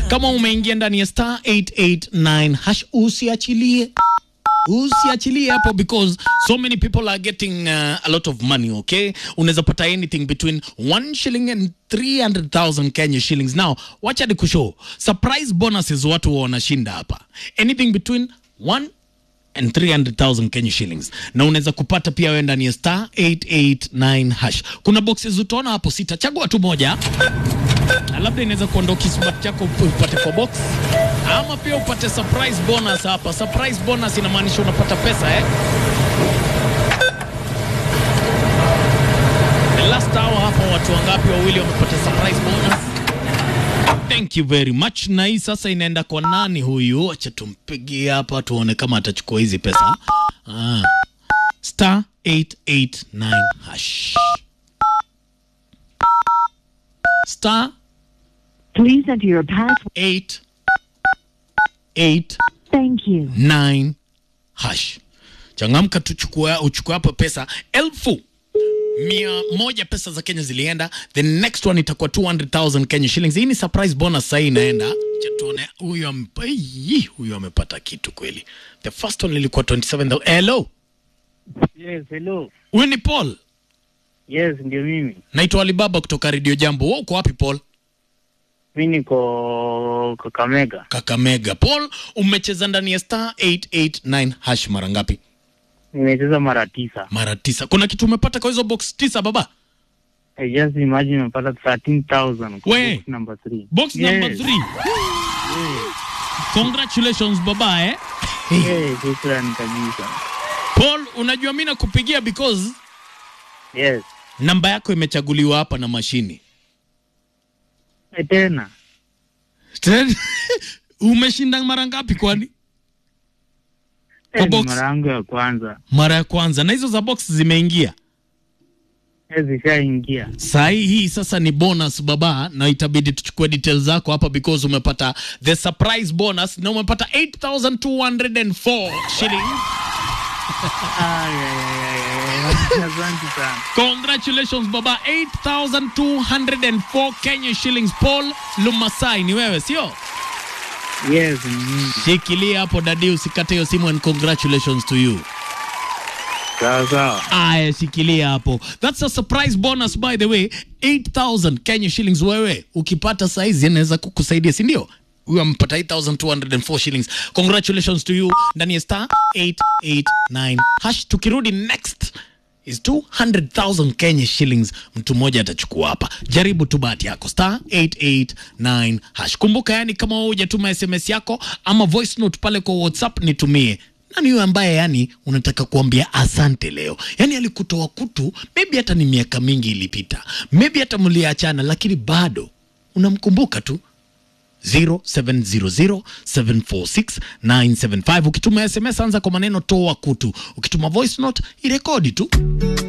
kama umeingia ndani ya star 889 hash usiachilie usiachilie hapo because so many people are getting uh, a lot of money okay unaweza pata anything between 1 shilling and 300000 kenya shillings now wacha ni kushow surprise bonuses watu wanashinda hapa anything between 1 and 300,000 Kenya shillings na unaweza kupata pia wewe ndani ya star 889 hash. Kuna boxes utaona hapo sita, chagua tu moja na labda inaweza kuondoa kismat chako upate kwa box ama pia upate surprise bonus hapa. Surprise bonus inamaanisha unapata pesa eh? The last hour hapa watu wangapi wawili wamepata surprise bonus? Thank you very much. Na hii sasa inaenda kwa nani huyu? Acha tumpigie hapa tuone kama atachukua hizi pesa. Ah. Star 889 hash. Star Please enter your password. 8 8 Thank you. 9 hash. Changamka tuchukue uchukue hapo pesa elfu mia moja pesa za Kenya zilienda. The next one itakuwa 200,000 Kenya shillings. Hii ni surprise bonus sasa inaenda. Acha tuone huyu ampa Ii, huyu amepata kitu kweli. The first one ilikuwa 27,000. Hello. Yes, hello. Huyu ni Paul. Yes, ndio mimi. Naitwa Alibaba kutoka Radio Jambo. Wewe uko wapi Paul? Mi niko Kakamega. Kakamega. Paul, umecheza ndani ya star 889 hash mara ngapi? Nimecheza mara tisa. Mara tisa. Kuna kitu umepata kwa hizo box tisa baba? I just imagine nimepata 13,000 kwa We. box number 3. Box number Yes. 3. Congratulations baba eh. Hey, shukrani kabisa. Paul, unajua mimi nakupigia because Yes. namba yako imechaguliwa hapa na mashini. Eh, tena. Tena, Umeshinda mara ngapi kwani? Kwa Eh, ni box. mara yangu ya kwanza. Mara ya kwanza na hizo za box zimeingia. Eh, zishaingia. Saa hii hii sasa ni bonus baba, na itabidi tuchukue details zako hapa because umepata the surprise bonus na umepata 8204 shillings. Ay, ay, ay, ay, ay. Asante sana. Congratulations baba, 8204 Kenya shillings. Paul Lumasai, ni wewe sio? Yes, ni mimi. Shikilia hapo dadi, usikate hiyo simu and congratulations to you. Sawa sawa. Aya, shikilia hapo. That's a surprise bonus by the way, 8000 Kenya shillings. Wewe ukipata saizi inaweza kukusaidia, si ndio? Huyo amepata 8204 shillings. Congratulations to you ndani ya star 889 hash. Tukirudi next is 200,000 Kenya shillings. Mtu mmoja atachukua hapa. Jaribu tu bahati yako star 889 hash. Kumbuka, yani kama wewe hujatuma SMS yako ama voice note pale kwa WhatsApp nitumie nani huyo ambaye yani unataka kuambia asante leo yani alikutoa kutu maybe hata ni miaka mingi ilipita maybe hata mliachana lakini bado unamkumbuka tu 0700746975 ukituma sms anza kwa maneno toa kutu ukituma voice note irekodi tu